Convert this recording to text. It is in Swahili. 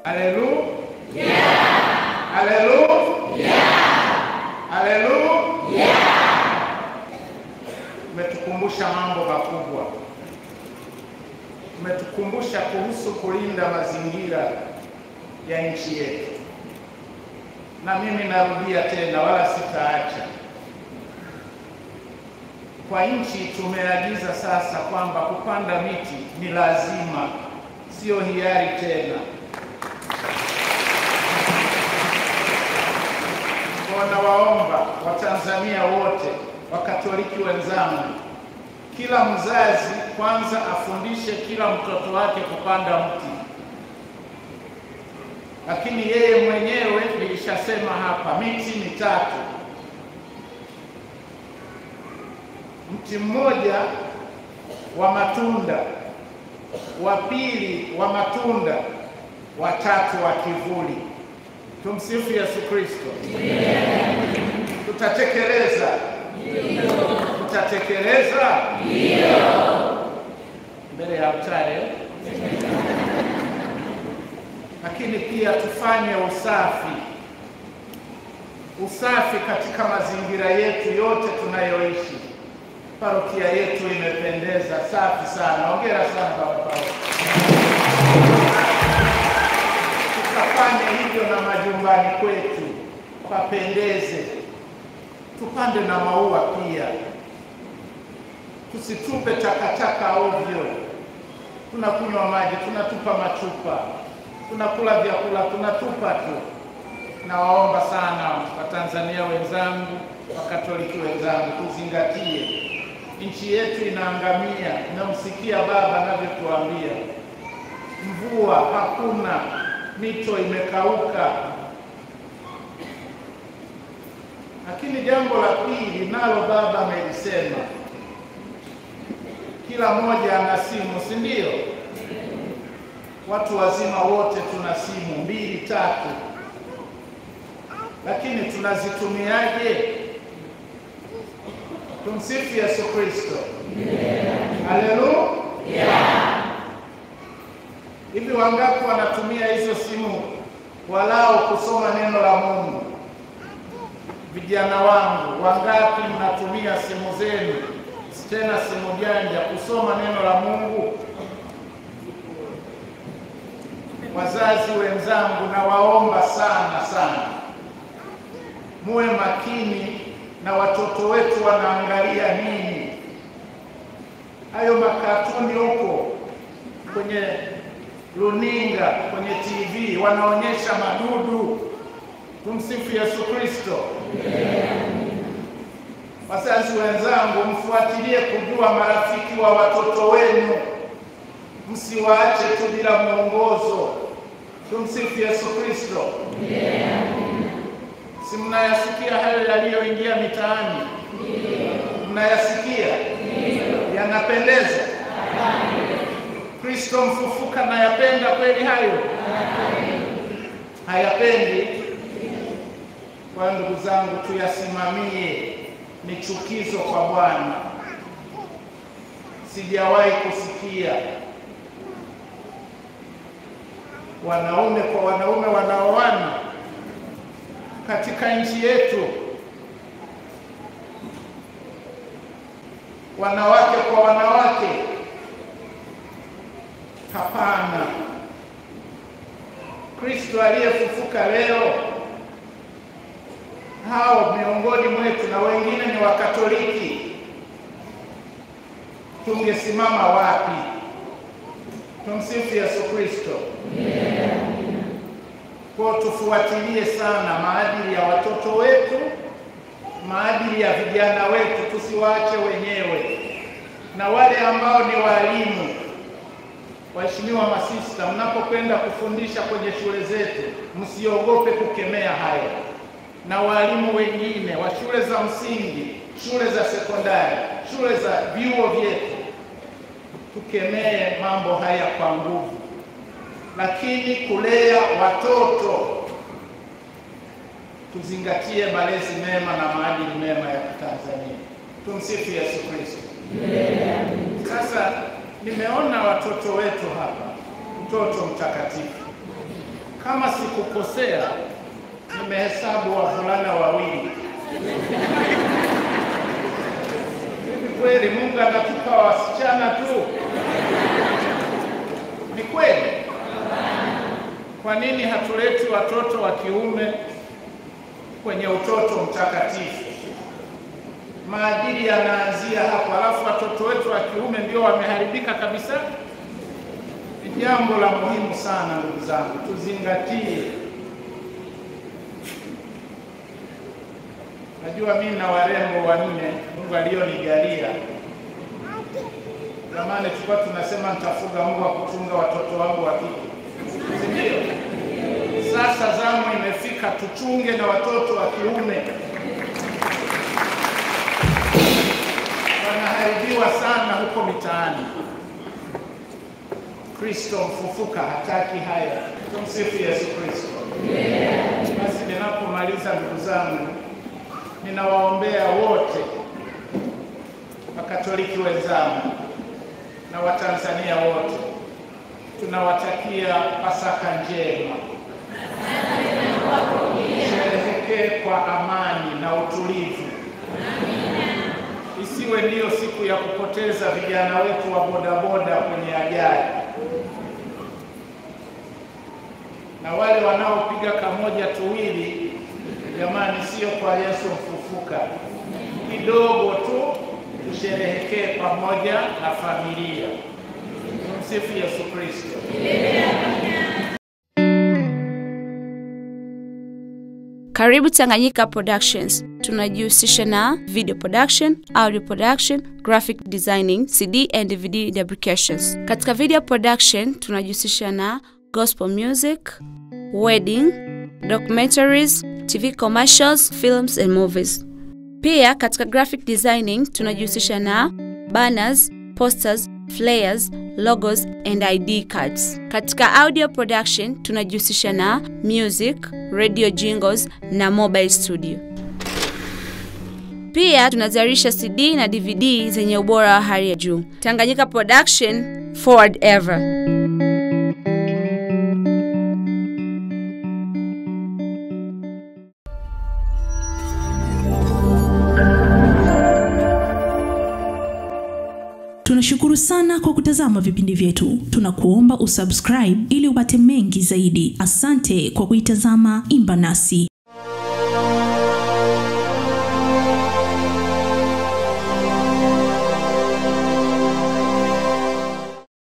Haleluya, haleluya, haleluya. Umetukumbusha mambo makubwa, umetukumbusha kuhusu kulinda mazingira ya nchi yetu, na mimi narudia tena, wala sitaacha. Kwa nchi tumeagiza sasa kwamba kupanda miti ni lazima, sio hiari tena. Nawaomba Watanzania wote, Wakatoliki wenzangu, kila mzazi kwanza afundishe kila mtoto wake kupanda mti, lakini yeye mwenyewe, nilishasema hapa, miti mitatu, mti mmoja wa matunda, wa pili wa matunda, wa tatu wa kivuli. Tumsifu Yesu Kristo. Tutatekeleza, tutatekeleza mbele ya altare, lakini pia tufanye usafi, usafi katika mazingira yetu yote tunayoishi. Parokia yetu imependeza, safi sana. Hongera sana baba Paulo. Tukafanye hivyo na majumbani kwetu, papendeze. Tupande na maua pia, tusitupe takataka ovyo. Tunakunywa maji, tunatupa machupa, tunakula vyakula, tunatupa tu. Nawaomba sana Watanzania wenzangu, Wakatoliki wenzangu, tuzingatie nchi yetu inaangamia. Namsikia baba anavyotuambia, mvua hakuna, mito imekauka. Lakini jambo la pili nalo baba amelisema, kila mmoja ana simu, si ndio? Watu wazima wote tuna simu mbili tatu, lakini tunazitumiaje? Tumsifu Yesu Kristo. Haleluya. Hivi wangapi wanatumia hizo simu walao kusoma neno la Mungu? Vijana wangu, wangapi mnatumia simu zenu, tena simu janja, kusoma neno la Mungu? Wazazi wenzangu, nawaomba sana sana muwe makini na watoto wetu wanaangalia nini. Hayo makatuni huko kwenye runinga, kwenye TV wanaonyesha madudu. Tumsifu Yesu Kristo. Wazazi wenzangu, mfuatilie kujua marafiki wa watoto wenu, msiwaache tu bila mwongozo. Tumsifu Yesu Kristo. Si mnayasikia hayo yaliyoingia mitaani? Mnayasikia? Yanapendeza? Kristo mfufuka nayapenda kweli hayo? Hayapendi? Kwa ndugu zangu, tuyasimamie. Ni chukizo kwa Bwana. Sijawahi kusikia wanaume kwa wanaume wanaoana katika nchi yetu, wanawake kwa wanawake. Hapana. Kristo aliyefufuka leo, hao miongoni mwetu na wengine ni Wakatoliki, tungesimama wapi? Tumsifu Yesu Kristo. Kwa tufuatilie sana maadili ya watoto wetu, maadili ya vijana wetu, tusiwaache wenyewe. Na wale ambao ni walimu, waheshimiwa masista, mnapokwenda kufundisha kwenye shule zetu, msiogope kukemea hayo. Na walimu wengine wa shule za msingi, shule za sekondari, shule za vyuo vyetu, tukemee mambo haya kwa nguvu lakini kulea watoto tuzingatie malezi mema na maadili mema ya Tanzania. Tumsifu Yesu Kristo. Sasa nimeona watoto wetu hapa, mtoto mtakatifu kama sikukosea, nimehesabu wavulana wawili. Hivi kweli Mungu anatupa wasichana tu? Ni kweli? Kwa nini hatuleti watoto wa kiume kwenye utoto mtakatifu? Maadili yanaanzia hapo, alafu watoto wetu wa kiume ndio wameharibika kabisa. Ni jambo la muhimu sana, ndugu zangu, tuzingatie. Najua mimi na warembo wanne Mungu alionijalia. Zamani tulikuwa tunasema nitafuga mbwa kuchunga watoto wangu wa kike, si ndio? Sasa zamu imefika tuchunge na watoto wa kiume. Wanaharibiwa sana huko mitaani. Kristo mfufuka hataki haya. Tumsifu Yesu Kristo. Basi ninapomaliza, ndugu zangu, ninawaombea wote Wakatoliki wenzangu na Watanzania wote, tunawatakia Pasaka njema, sherehekee kwa amani na utulivu, isiwe ndiyo siku ya kupoteza vijana wetu wa bodaboda kwenye ajali na wale wanaopiga kamoja tuwili. Jamani, sio kwa Yesu mfufuka, kidogo tu tusherehekee pamoja na familia. Tumsifu Yesu Kristo. Karibu Tanganyika Productions. Tunajihusisha na video production, audio production, graphic designing, CD and DVD fabrications. Katika video production tunajihusisha na gospel music, wedding, documentaries, TV commercials, films and movies. Pia katika graphic designing tunajihusisha na banners, posters, flyers, logos and ID cards. Katika audio production tunajihusisha na music, radio jingles na mobile studio. Pia tunazalisha CD na DVD zenye ubora wa hali ya juu. Tanganyika Production, forward ever. Tunashukuru sana kwa kutazama vipindi vyetu. Tunakuomba usubscribe ili upate mengi zaidi. Asante kwa kuitazama Imba Nasi.